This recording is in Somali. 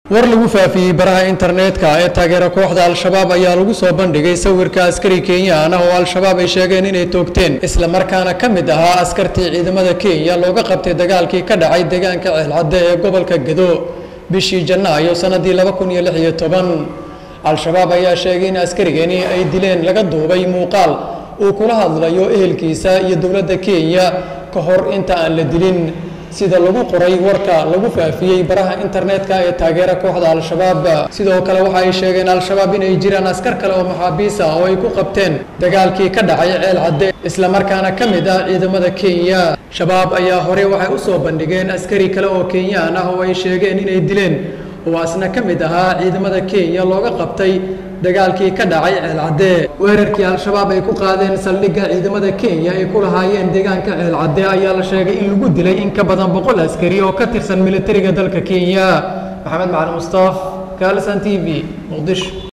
war lagu faafiyey baraha internetka ee taageera kooxda al-shabaab ayaa lagu soo bandhigay sawirka askari kenyaan ah oo al-shabaab ay sheegeen inay toogteen islamarkaana ka mid ahaa askartii ciidamada kenya looga qabtay dagaalkii ka dhacay deegaanka ceelcadde ee gobolka gedo bishii janaayo sanadii laba kun iyo lix iyo toban al-shabaab ayaa sheegay in askarigani ay dileen laga duubay muuqaal uu kula hadlayo ehelkiisa iyo dowladda kenya ka hor inta aan la dilin sida lagu qoray warka lagu faafiyey baraha internetka ee taageera kooxda al-shabaab sidoo kale waxa ay sheegeen al-shabaab inay jiraan askar kale oo maxaabiis ah oo ay ku qabteen dagaalkii ka dhacay ceel cadde islamarkaana ka mid ah ciidamada kenya shabaab ayaa hore waxay u soo bandhigeen askari kale oo kenyaan ah oo ay sheegeen inay dileen oo asna ka mid ahaa ciidamada kenya looga qabtay dagaalkii ka dhacay ceelcadde weerarkii al-shabaab ay ku qaadeen saldhigga ciidamada kenya ay ku lahaayeen deegaanka ceelcadde ayaa la sheegay in lagu dilay in ka badan boqol askari oo ka tirsan militariga dalka kenya maxamed macalin mustaaf kaalsan t v muqdisho